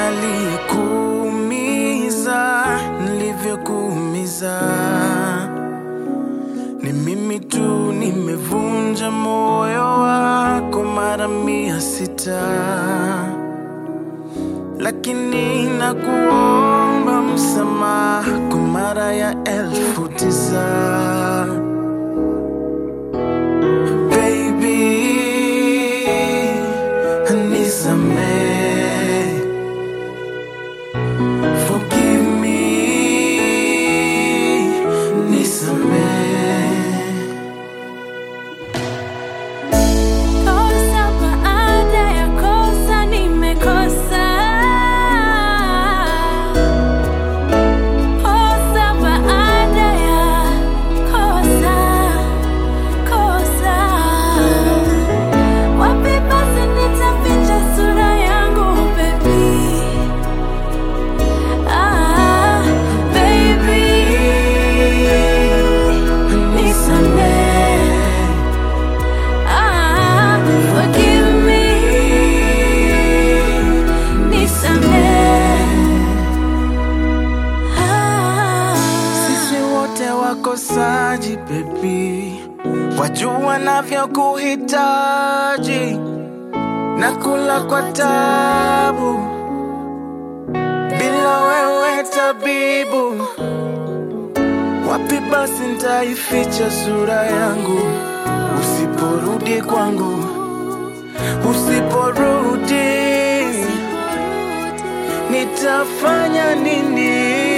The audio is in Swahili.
aliyekuumiza nilivyokuumiza. Ni mimi tu nimevunja moyo wako mara mia sita, lakini nakuomba msamaha kwa mara ya elfu tisa. Baby, nisamehe. Forgive me, nisamehe. Kosa baada ya kosa nimekosa. Kosa baada ya kosa, kosa. Wapi basi nitaficha sura yangu baby? Ah, baby, nisamehe. Ah, forgive me, nisamehe. Ah. Sisi wote wakosaji baby, wajua navyokuhitaji na kula kwa tabu, bila wewe tabibu. Wapi basi nitaificha sura yangu usiporudi kwangu, usiporudi nitafanya nini?